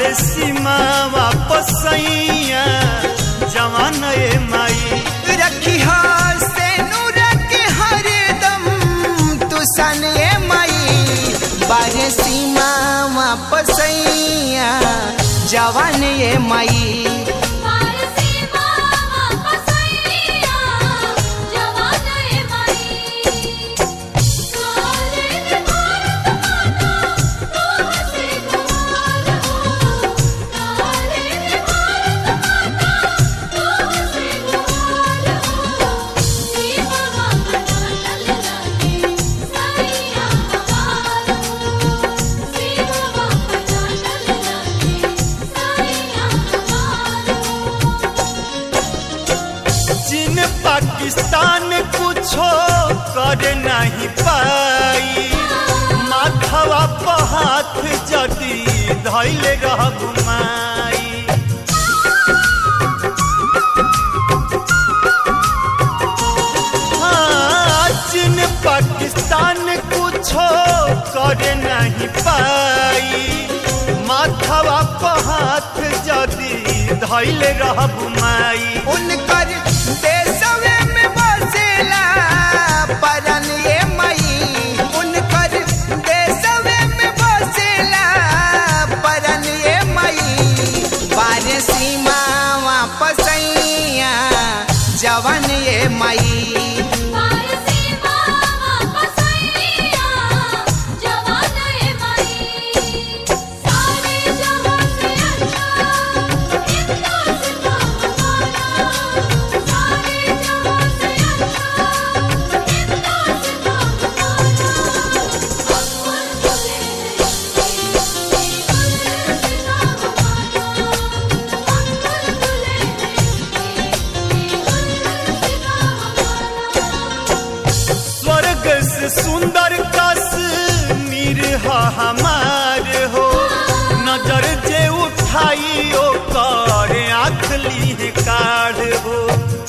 बाड़े सीमा वापस सैया जवान ए माई रखी से नूरक हरदम तू सन ए मई बारे सीमा वापसैया जवान ए मई चीन पाकिस्तान कुछो कर नहीं पाई माथवा पर हाथ जदी धैले रह घुमाई हाँ, चीन पाकिस्तान कुछो कर नहीं पाई माथवा पर हाथ जदी धैले रह घुमाई उनकर देशवे में बसेला परन ए मई उनकर देशवे में बसेला परन ए मई बारे सीमा वापसैया जवन ए मई स्वर्ग से सुंदर कश्मीर ह हमार हो नजर जे उठाई ओ कर आँख ली काढ़ हो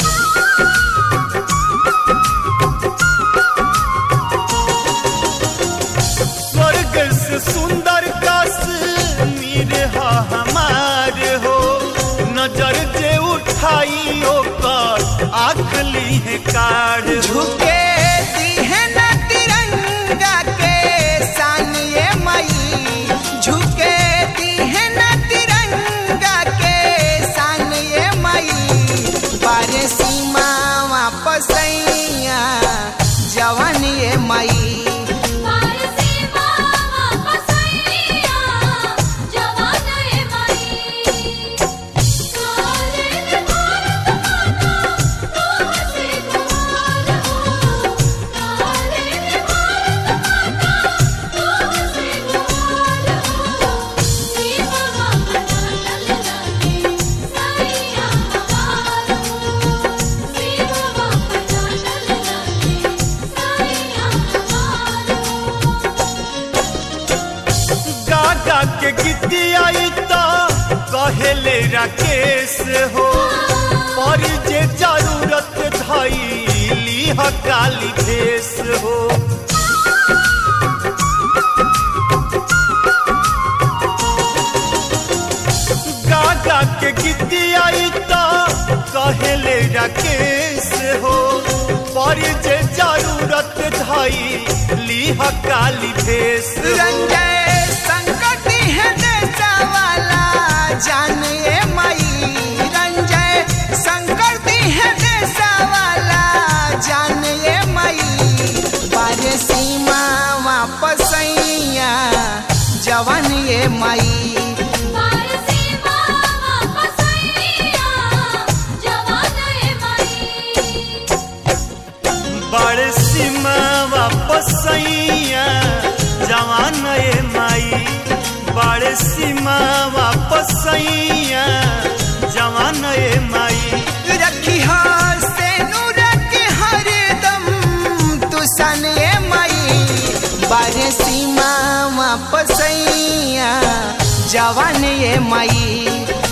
स्वर्ग से सुंदर कश्मीर ह हमार हो नजर जे उठाई ओ कर आँख ली काढ़ हो झुके दिहे न तिरंगा के सान ए मई झुके दिहे न तिरंगा के सान ए मई बारे सीमा वापसैया जवन ए मई गागा के गीती आई तो कहेले राकेश हो पर जे जरूरत धैली ह काली भेष हो गागा के गीती आई तो कहेले राकेश हो पर जे जरूरत धैली ह काली भेष हो रंजय संकट है देशा वाला जान ए मई रंजय संकट है देशा वाला जान ए मई बारे सीमा वापसैया जवन ए मई बड़ सीमा वापस सैया जवान ए माई बड़ सीमा वापस सैया जवान ए माई रखी से नूरक हरदम तू सन ए मई बारे सीमा वापसैया जवान ए मई